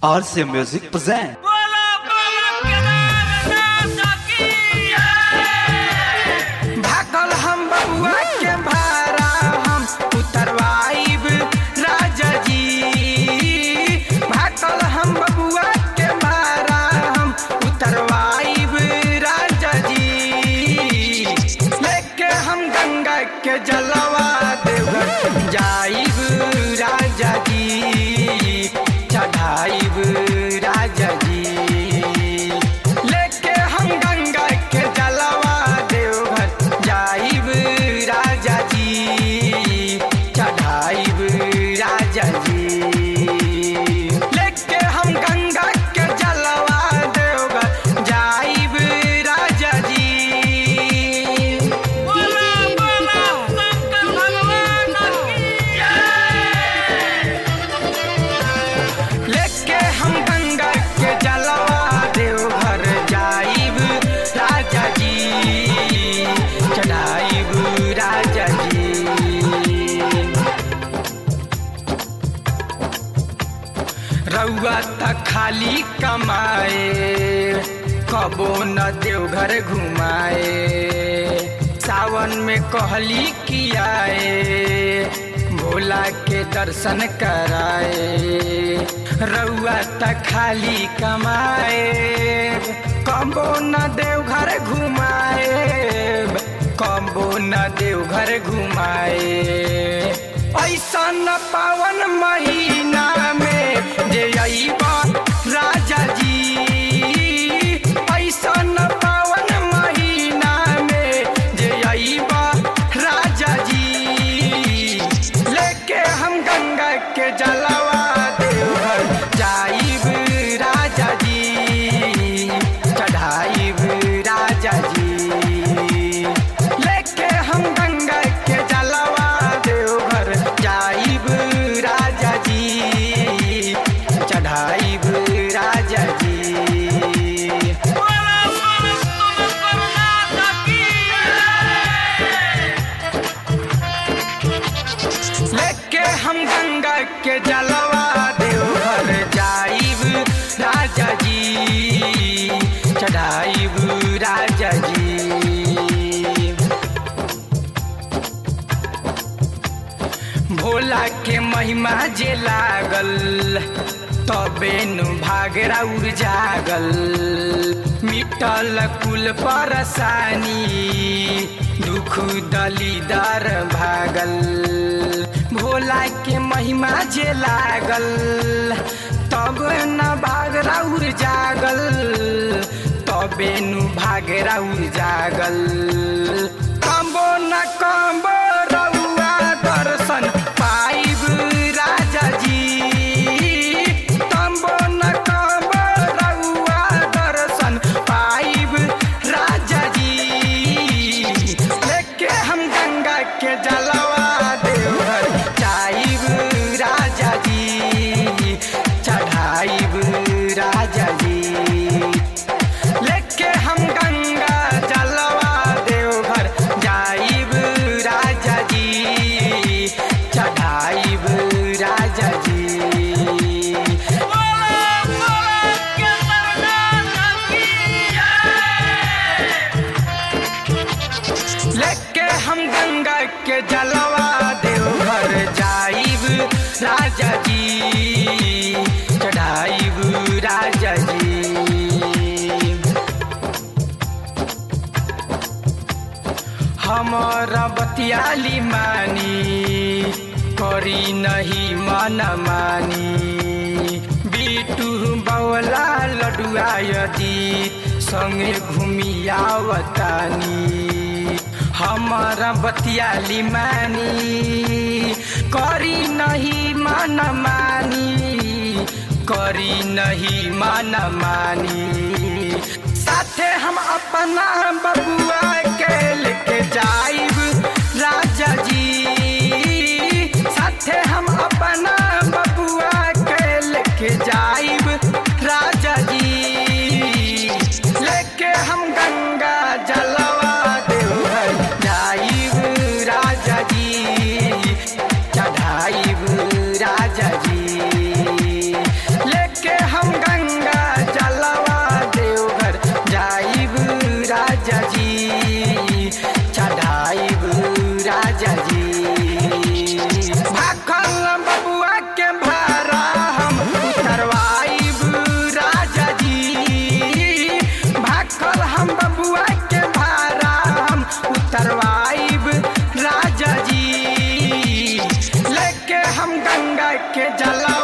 RC Music present. भागल हम बबुआ के भारा हम उतरवाइब राजा जी भागल हम बबुआ के भारा हम उतरवाइब राजा जी लेके हम गंगा के जलवा देवर जाइब राजा जी चढ़ाइब राजा जी लेके हम गंगा के जलवा देवघर जाइब राजा जी चढ़ाइब राजा जी लेके हम गंगा के जलवा देवघर जाइब राजा जी लेके हम गंगा के जलवा देवघर जाइब राजा जी चढ़ाइब राजा जी रउआ त खाली कमाए कबो न देवघर घुमाए सावन में कहली कियाए भोला के दर्शन कराए रउआ त खाली कमाए कबो न देवघर घुमाए कबो न देवघर घुमाए ऐसा न पावन महीना में जे अइबा राजा जी ऐसा न पावन महीना में जे अइबा राजा जी लेके हम गंगा के जलवा देवघर जाइब राजा जी चढ़ाइब राजा जी लेके हम गंगा के जलवा देवघर जाइब राजा जी चढ़ाइब राजा जी लेके हम गंगा के जलवा देवघर जाइब राजा जी चढ़ाइब राजा जी भोला के महिमा जे लागल तबे नु भागरा उड़ जागल मिटल कुल परसानी दुख दलीदार भागल भोला के महिमा जे लागल तब न भागरा उड़ जागल तबे नु भागरा उड़ जागल कम्बो न कम्बो रउआ दर्शन पाइब राजा जी कम्बो न कम्बो रउआ दर्शन पाइब राजा जी लेके हम गंगा के जलवा देवघर जाइब राजा जी चढ़ाइब राजा जी लेके हम गंगा जलवा देवघर जाइब राजा जी चढ़ाइब राजा जी लेके हम गंगा के जलवा देवघर जाइब राजा जी चढ़ाइब राजा जी हमारा बतियाली मानी करी नहीं मन मानी बीटू बवला लडुआ यदि संगे घूमी आवतानी हमारा बतियाली मानी करी नहीं मन मानी करी नहीं मन मानी साथे हम अपना बबुआ के लेके जाइब राजा जी साथे हम अपना बबुआ के लेके जाइब राजा जी लेके हम गंगा जलवा देवघर जाइब राजा जी चढ़ाइब राजा जी लेके हम के जला